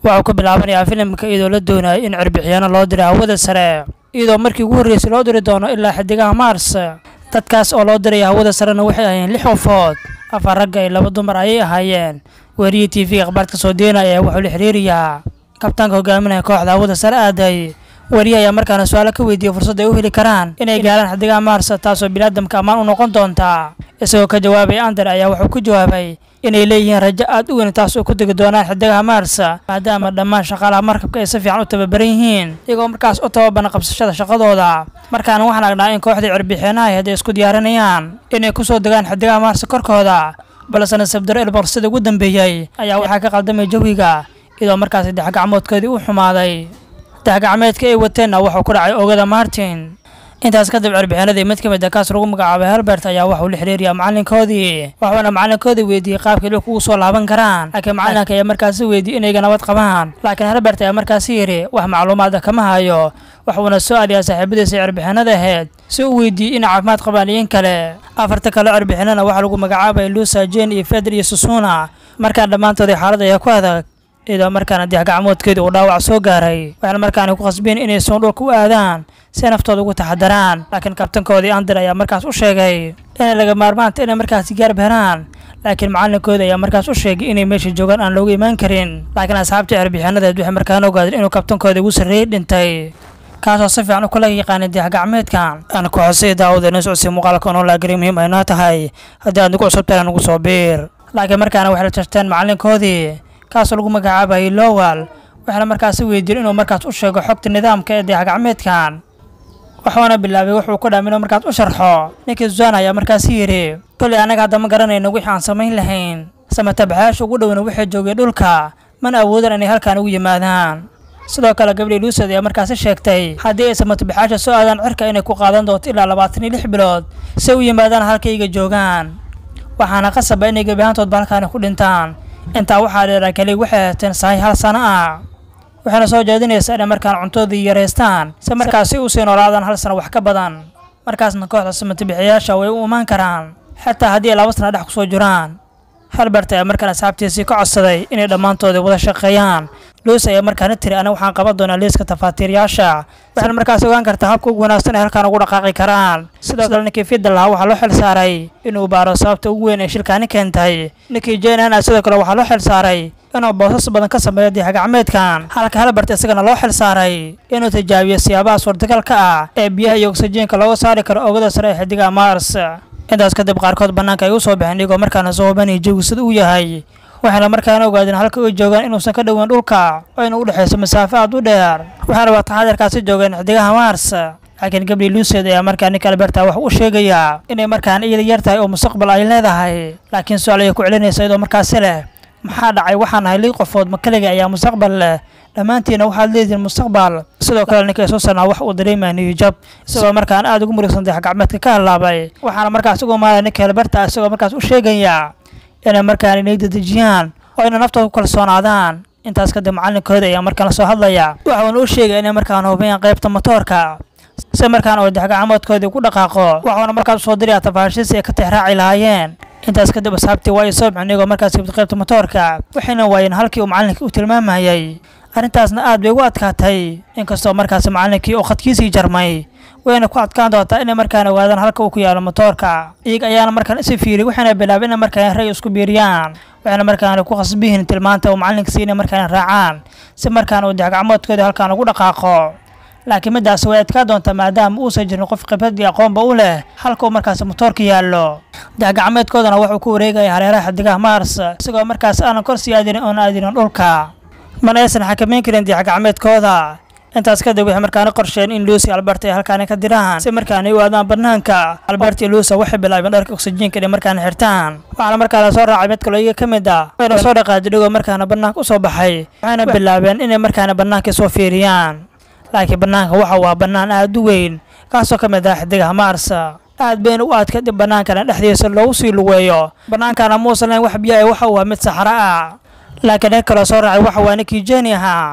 waxuu ku bilaabanayaa filimka iyadoo la doonayo in cirbixiyaano loo diray hawada sare iyadoo markii ugu horreysay loo diri doono ilaa xidigaha mars dadkaas oo loo diraya hawada sarena waxay ahaayeen lix qofood afar ragga iyo laba dumar ayay ahaayeen weeriyii t v akhbaarka soo deenaya wuxuu la xiriiriyaa kabtaanka hogaaminaya kooxda hawada sare aaday weriye ayaa markaana su-aalo ka weydiiyey fursad ay u heli karaan inay gaaraan xidigaha mars taasoo biniaadamka ammaan u noqon doonta isagoo ka jawaabay ander ayaa wuxuu ku jawaabay inay leeyihiin rajo aad u weyn taas oo ku degi doonaan xidigaha mars maadaama dhammaan shaqaalaha markabka ay si fiican u tababaran yihiin iyagoo markaas u tababaran qabsashada shaqadooda markaana waxaan aragnaa in kooxdii cirbixeenaha hadday isku diyaarinayaan inay kusoo degaan xidigaha mars korkooda balse nasabdaro elborsada ugu dambeeyey ayaa waxaa ka qaldamay jawiga iyadoo markaasi dexgacmoodkoodii u xumaaday dexgacmeedka ay wateenna wuxuu ku dhacay oogada martin intaas kadib cirbixinadii mid ka mid a kaas lagu magacaabay helbert ayaa waxuu la xiriiriyaa macalinkoodii waxuuna macalinkoodii weydiiyey qaabkii dhulka ugu soo laaban karaan laakiin macalinka ayaa markaasi weydiiyey inayga nabad qabaan laakiin helbert ayaa markaasi yidhi wax macluumaada kama hayo waxuuna soo aliyaa saaxiibadiisa cirbixinada ahayd si uu weydiiyey inay caafimaad qabaan iyo in kale afarta kale cirbixinana waxaa lagu magacaabay lusa jen iyo feder iyo susuna markaa dhammaantoodii xaalad ayaa ku adag iyadoo markaana dexgacmoodkeedii uu dhaawac soo gaaray waxaana markaana ku qasbeen inay soon dhulka u aadaan si naftooda ugu taxadaraan laakiin kabtankoodii ander ayaa markaas u sheegay inay laga maarmaanta inay markaasi gaarb heraan laakiin macalinkoodi ayaa markaas u sheegay inay meesha joogaan aan loogu imaan karin laakiin asxaabtii cirbixinadeed waxay markaana ogaadeen inuu kabtankoodii ugu sarreeyey dhintay kaasoo si fiican u kala yaqaanay dexgacmeedkan aan ku xosay daawada ina socodsiy muuqaalka onoolaagari muhiim aynoo tahay haddii aad nagu cusubtahay nagu soo biir laakiin markaana waxay la jarteen macalinkoodii kaasoo lagu magacaabayay lowal waxaana markaasi weydiiyey inuu markaas u sheego xogta nidaamka ee dexgacmeedkan waxuuna bilaabay wuxuu ku dhaam inuu markaas u sharxo ninkii susana ayaa markaasi yidhi kolley annaga hadda ma garanayno wixii aan samayn lahayn samatabaxayaasha ugu dhowna waxay joogeen dhulka mana awoodaan inay halkaan ugu yimaadaan sidoo kale gabdhii luusad ayaa markaasi sheegtay haddii ay samatabaxayaasha soo aadaan cirka inay ku qaadan doonto ilaa labaatan iyo lix bilood si u yimaadaan halkayga joogaan waxaana qasaba inay gebi ahaantoodba halkaani ku dhintaan intaa waxaa dheeraa keli waxay hateen sahay hal sano ah waxayna soo jeedinaysaa inay markaan cuntoodii yaraystaan si markaasi usii noolaadaan hal sano wax ka badan markaasna kooxda samatabixiyaasha way u imaan karaan xataa haddii ay laba sana dhex kusoo jiraan halbert ayaa markaan asxaabtiisii ka codsaday inay dhammaantoodii wada shaqeeyaan luus ayaa markaana tiri aniga waxaan qaban doonaa liiska tafaatiiryaasha waxayna markaas ogaan kartaa habka ugu wanaagsan ay halkaan ugu dhaqaaqi karaan sidoo kale ninkii fidda lahaa waxaa loo xil saaray inuu baaro sababta ugu weyn ee shilkaani keentay ninkii jenana sidoo kale waxaa loo xil saaray inuu boosas badan ka sameeyo dixgacmeedkan halka halbert isagana loo xil saaray inuu tijaabiyo siyaabaha suurtagalka ah ee biyaha iyo oksijiinka looga saari karo oogada sare ee xidiga mars intaas kadib qaarkood bannaanka ay u soo baxeen iyagoo markaana soo hubanaya jawigu sida uu yahay waxayna markaana ogaadeen halka ay joogaan inuusan ka dhoweyn dhulka oo ina u dhexayso masaafo aad u dheer waxaana waa taxadirkaasi joogeen xidigaha mars laakiin gabdhii luuseed ayaa markaa ninka alberta wax u sheegayaa inay markaan iyada yar tahay oo mustaqbal ay leedahay laakiin su-aal ayay ku celinaysa iyadoo markaasi leh maxaa dhacay waxaan nahay lii qofood ma keliga ayaa mustaqbal leh dhammaantiina waxaad leedihiin mustaqbal sidoo kale ninkay soo sanaa wax uu dareemaya niyujab isagoo markaan aad ugu murugsan dexgacmeedka ka hadlaabay waxaana markaas ugu maaraya ninka alberta isagoo markaas u sheegaya inay markaan inay dedejiyaan oo ayna naftooda ku kalsoonaadaan intaas kadib macalinkooda ayaa markaan soo hadlaya waxuuna u sheegaya inay markaan hubiyaan qaybta motoorka si markaan oo dexgacmoodkoodii ku dhaqaaqo waxuuna markaas usoo diraya tafaashiisi ay ka tixraaci lahaayeen intaas kadib asxaabtii waa ay soo bixin iyagoo markaas gibta qaybta motoorka waxayna waayeen halkii uu macalinkii u tilmaamayay arrintaasna aad bay ugu adkaatay inkastoo markaasi macalinkii uu khadkiisii jarmay wayna ku adkaan doontaa inay markaan ogaadaan halka uu ku yaalo motoorka iyaga ayaana markaan isi fiiriyay waxayna bilaabeen inay markaan ray isku biiriyaan waxayna markaan ku khasbihiin tilmaanta uu macalinkasi inay markaan raacaan si markaan uu dexgacmoodkoodii halkaan ugu dhaqaaqo laakiin middaas way adkaa doontaa maadaama uusan jirin qof khibrad iyo aqoonba u leh halka uu markaasi motoorka yaallo dexgacmeedkoodana wuxuu ku wareegaya hareeraha xidigaha mars isagoo markaas aanan kor sii aadinin oona aadinin dhulka mana aysan xakamayn karin dexgacmeedkooda intaas kadib waxay markaana qorsheen in luusi albert ay halkaani ka diraan si markaana u aadaan banaanka albert iyo luusa waxay bilaabeen dharka oksijiinka inay markaana xirtaan waxaana markaa la soo raacay mid kaloo iyaga ka mid ah wayna soo dhaqaajay dhigoo markaana banaanka usoo baxay waxayna bilaabeen inay markaana banaanka soo fiiriyaan laakiin banaanka waxa waa bannaan aad u weyn kaasoo ka mid ah xidigaha mars aad bayna u aadka dib bannaankana dhexdiisa loogu sii lugeeyo bannaankana muusan lahayn wax biyo ay waxa uu ah mid saxro ah laakiin nin kaloo soo raacay waxa waa ninkii jeni ahaa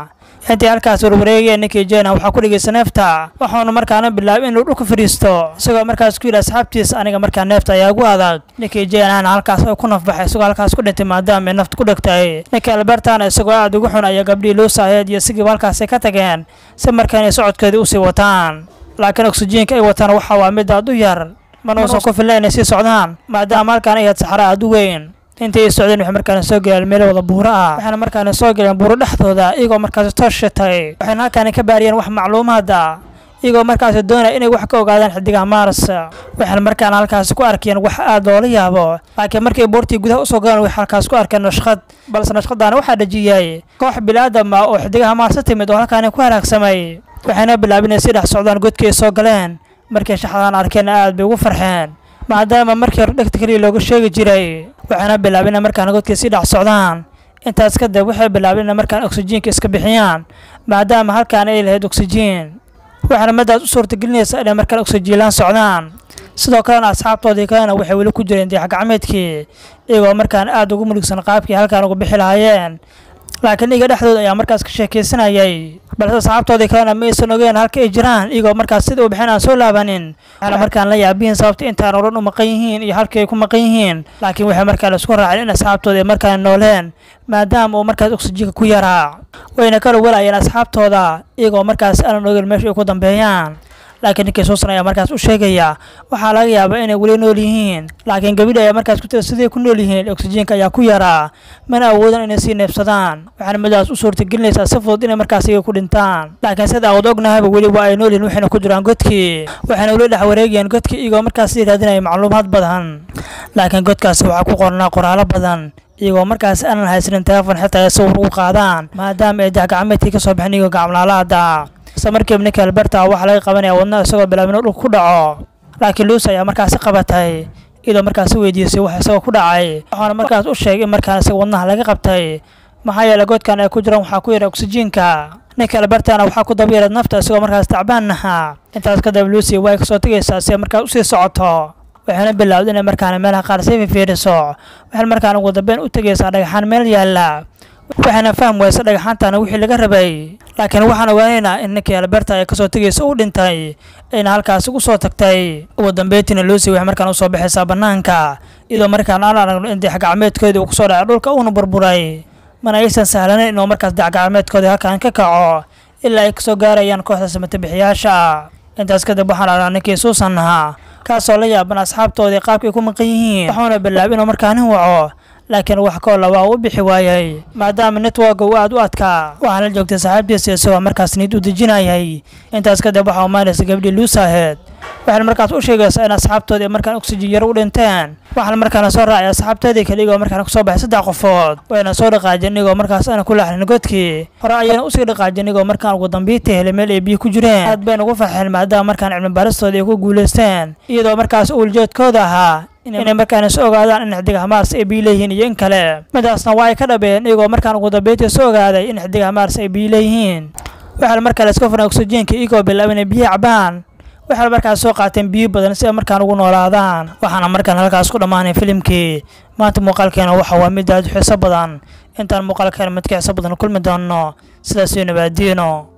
intii halkaas warwareegaya ninkii jena waxaa ku dhegeysta neefta waxaanu markaana bilaabay inuu dhulka fadhiisto isagoo markaas ku yidhi asxaabtiisa aniga markaa neefta ayaa ugu adag ninkii jenana halkaas oo ku nafbaxay isagoo halkaas ku dhintay maadaama ay nafta ku dhegtay ninkii albertana isagoo aad ugu xun ayaa gabdhihii luusaheed iyo sigiiba halkaasay ka tageen si markaanay socodkoodii usii wataan laakiin oksijiinka ay wataan waxa waa mid aad u yar mana uusan ku filna inay sii socdaan maadaama halkaan ay ahayd saxara aad u weyn intii ay socdeen waxay markaana soo galeen meel wada buuro ah waxayna markaana soo galeen buuro dhexdooda iyagoo markaasi toos shitay waxayna halkaani ka baariyeen wax macluumaada iyagoo markaasi doonaya inay wax ka ogaadaan xidigaha mars waxayna markaana halkaasi ku arkeen wax aad loola yaabo laakiin markay buurtii gudaha usoo galeen waxay halkaas ku arkeen nashqad balse nashqadaana waxaa dhejiyey koox bili-aadam ah oo xidigaha mars timid oo halkaani ku halaagsamay waxayna bilaabeen inay sii dhex socdaan godkii ay soo galeen markay shaxdaan arkeen aad bay ugu farxeen maadaama markii hore dhegta keliya looga sheegi jiray waxayna bilaabeen inay markaana godkii sii dhex socdaan intaas kadib waxay bilaabeen inay markaan oksijiinka iska bixiyaan maadaama halkaan ay lahayd oksijiin waxaana madaas u suurtagelinaysa inay markaan oksijiilaan socdaan sidoo kalena asxaabtoodii kalena waxay weli ku jireen dayax gacmeedkii iyagoo markaan aad ugu muligsan qaabkii halkaan uga bixi lahaayeen laakiin iga dhexdooda ayaa markaas ka sheekaysanayay balse asxaabtoodii kalena ma aysan ogeen halka ay jiraan iyagoo markaas sida u bixin aan soo laabanin waxaana markaan la yaabihiin sababta intaan oo dhan u maqan yihiin iyo halkii ay ku maqan yihiin laakiin waxay markaa la isku raaceen in asxaabtooda ay markaan nooleen maadaama uu markaas oksijiinka ku yaraa wayna kala walayeen asxaabtooda iyagoo markaas aanan ogeen meesha ay ku dambeeyaan laakiin ninkii suusan ayaa markaas u sheegaya waxaa laga yaabaa inay weli nool yihiin laakiin gabadhi ayaa markaas ku tira siday ku nool yihiin oksijiinka ayaa ku yaraa mana awoodaan inay sii neebsadaan waxaana midaas u suurtagelinaysaa si fudud inay markaas iyaga ku dhintaan laakiin sida awood ognahayba weli waa ay nool yihiin waxayna ku jiraan godkii waxayna weli dhex wareegayaan godkii iyagoo markaas raadinaya macluumaad badan laakiin godkaasi waxaa ku qornaa qoraalo badan iyagoo markaas aanan haysanin telefon xitaa ay sawir ugu qaadaan maadaama ay daxgacmeedkii ka soo baxeen iyagoo gacmlaalaada isla markiiba ninka alberta waxaa laga qabanaya wadnaha isagoo bilaabin dhulka ku dhaco laakiin luusi ayaa markaasi qabatay iyadoo markaasi weydiisay wax isagoo ku dhacay waxaana markaas u sheegay in markaan isaga wadnaha laga qabtay maxaa yeelay godkan ay ku jiraan waxaa ku yara oksijiinka ninka albertana waxaa ku daba yareed nafta isagoo markaas tacbaan nahaa intaas kadib luusi way kasoo tegaysaa si ay markaas usii socoto waxayna bilowday inay markaana meelaha qaar sii fifiiriso waxayna markaana ugu dambeyn u tegaysaa dhagaxaan meel yaalla waxayna fahm weysa dhagaxaantana wixii laga rabay laakiin waxaan ogaanaynaa in ninkii alberta ay kasoo tegaysa uu dhintay ayna halkaasi ugu soo tagtay ugu dambeyntiina luusi waxay markaan usoo baxaysaa bannaanka iyadoo markaan aan aragno in dayaxgacmeedkoodii uu kusoo dhacay dhulka uuna burburay mana aysan sahlanayn inuu markaas dayaxgacmeedkoodii halkaan ka kaco ilaa ay kasoo gaarayaan kooxda samatabixiyaasha intaas kadib waxaan aragnaa ninkii suusan ahaa kaasoo la yaaban asxaabtoodii qaabkay ku maqan yihiin waxuuna bilaabay inuu markaa nin waco laakiin wax koolla waa uu bixi waayey maadaama networka uu aad u adkaa waxaana la joogtay saaxiibtiisa isagoo markaas niid u dejinayay intaas kadib waxaa umaanaysa gabdhii luusaheed waxayna markaas u sheegaysaa in asxaabtoodii markaan oksijin yaro u dhinteen waxaana markaana soo raacay asxaabteedii kale igoo markaana kusoo baxay saddex qofood wayna soo dhaqaajeen igoo markaas aana ku laaxnin godkii hore ayayna usii dhaqaajeen igoo markaan ugu dambiita helay meel ay biyo ku jireen aad bayna ugu farxeen maadaama markaan cilmibaaristoodii ay ku guulaysteen iyadoo markaas uuljeedkooda ahaa inay markaana soo ogaadaan in xidigaha maars ay biyo leeyihiin iyo in kale midaasna waa ay ka dhabeen iyagoo markaan ugu dambeyntii soo ogaaday in xidigaha maars ay biyo leeyihiin waxaana markaa la iska furan oksijiinka iyagoo bilaabay inay biyo cabaan waxay markaas soo qaateen biyo badan si ay markaan ugu noolaadaan waxaana markaan halkaas ku dhammaanay filimkii maanta muuqaalkeena waxa waa mid aad u xiiso badan intaan muuqaalkeena mid ka xiiso badan kulmi doonno sidaas iyo nabaadiino